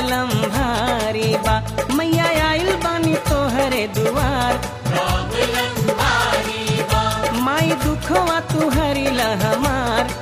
problem भारी बा मैया आइल बानी तोहरे दुआर माई दुखवा तू हरिला हमार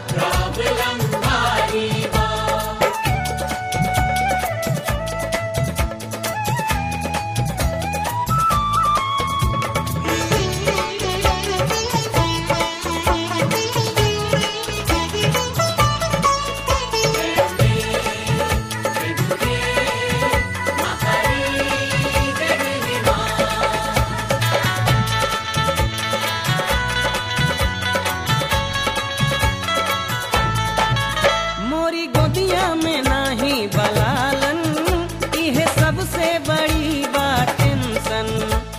मोरी गोदिया में नाही बलालन इहे सबसे बड़ी बा टेंशन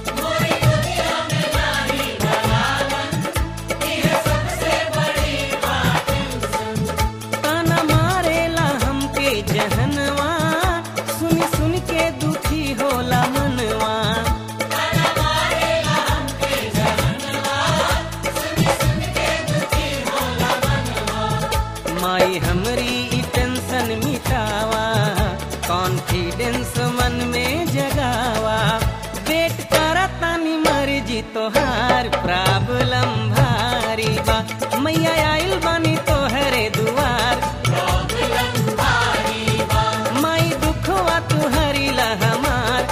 ताना मारेला हमके जहनवा सुन सुन के दुखी होला मनवा माई हमरी ई टेंशन मिटावा कॉन्फिडेंस मन में जगावा वेट करा तानी मर्जी तोहार प्रॉब्लम भारी बा मैया आइल बानी तोहरे दुआर माई दुखवा तू हरिला हमार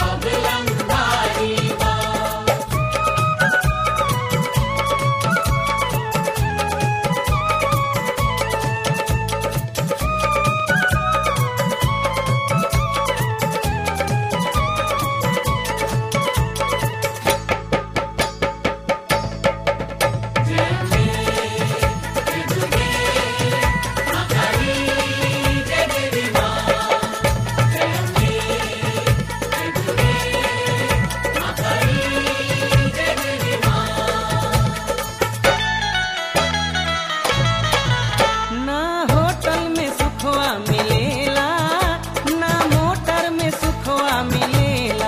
ना होटल में सुखवा मिलेला ना मोटर में सुखवा मिलेला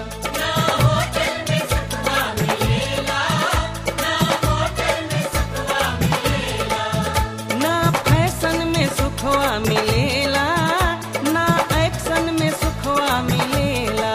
ना फैशन में सुखवा मिलेला ना एक्शन में सुखवा मिलेला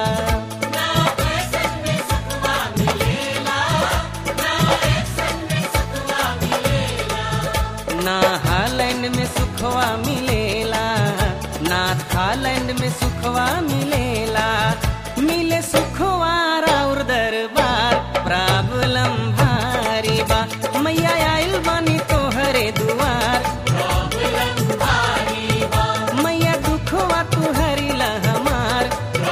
ना हालैंड में सुखवा मिलेला ना थालैंड में सुखवा मिलेला मिले सुखवा और दरबार प्रॉब्लम भारी बा मैया आइल बानी तोहरे दुआर मैया दुखवा तू हरिला हमार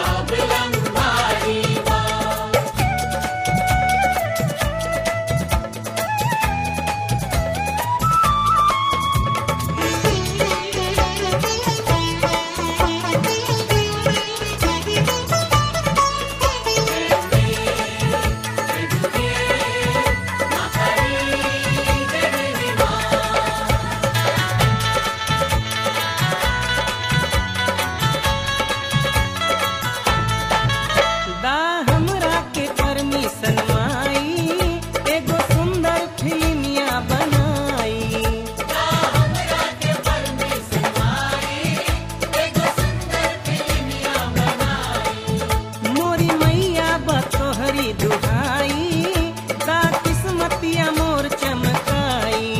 दा हमरा के परमिशन माई एगो सुंदर फिल्मिया बनाई मोरी मैया बतोहरी दुहाई दा किस्मतिया मोर चमकाई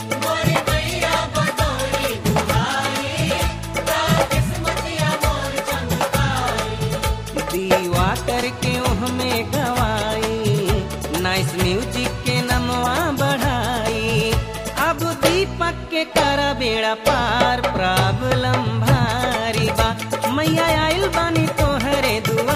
दीवा करके हमें गवाई नाइस म्यूजिक के नमवा बढ़ाई अब दीपक के कर बेड़ा पार प्रॉब्लम भारी बा मैया आइल बानी तोहरे दुआ